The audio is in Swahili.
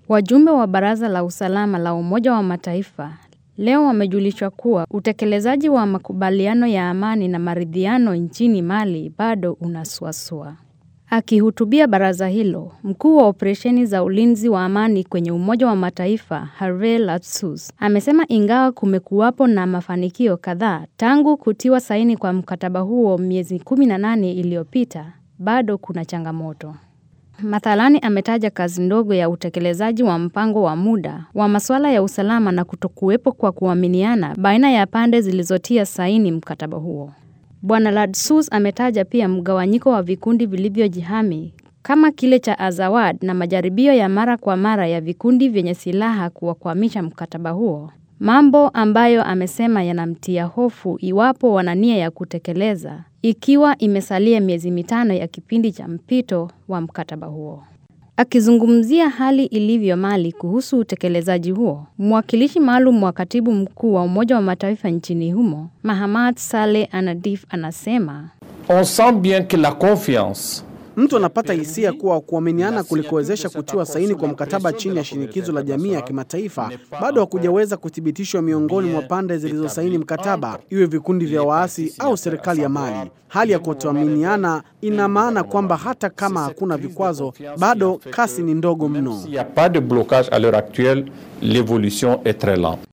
Wajumbe wa Baraza la Usalama la Umoja wa Mataifa leo wamejulishwa kuwa utekelezaji wa makubaliano ya amani na maridhiano nchini Mali bado unasuasua. Akihutubia baraza hilo, mkuu wa operesheni za ulinzi wa amani kwenye Umoja wa Mataifa Herve Latsus amesema ingawa kumekuwapo na mafanikio kadhaa tangu kutiwa saini kwa mkataba huo miezi 18 iliyopita, bado kuna changamoto. Mathalani ametaja kazi ndogo ya utekelezaji wa mpango wa muda wa masuala ya usalama na kutokuwepo kwa kuaminiana baina ya pande zilizotia saini mkataba huo. Bwana Ladsus ametaja pia mgawanyiko wa vikundi vilivyojihami kama kile cha Azawad na majaribio ya mara kwa mara ya vikundi vyenye silaha kuwakwamisha mkataba huo, mambo ambayo amesema yanamtia hofu iwapo wana nia ya kutekeleza ikiwa imesalia miezi mitano ya kipindi cha mpito wa mkataba huo. Akizungumzia hali ilivyo Mali kuhusu utekelezaji huo, mwakilishi maalum wa katibu mkuu wa Umoja wa Mataifa nchini humo, Mahamad Saleh Anadif, anasema On sent bien que la confiance Mtu anapata hisia kuwa kuaminiana kulikowezesha kutiwa saini kwa mkataba chini ya shinikizo la jamii ya kimataifa bado hakujaweza kuthibitishwa miongoni mwa pande zilizosaini mkataba, iwe vikundi vya waasi au serikali ya Mali. Hali ya kutoaminiana ina maana kwamba hata kama hakuna vikwazo, bado kasi ni ndogo mno. S'il n'y a pas de blocage à l'heure actuelle, l'évolution est très lente.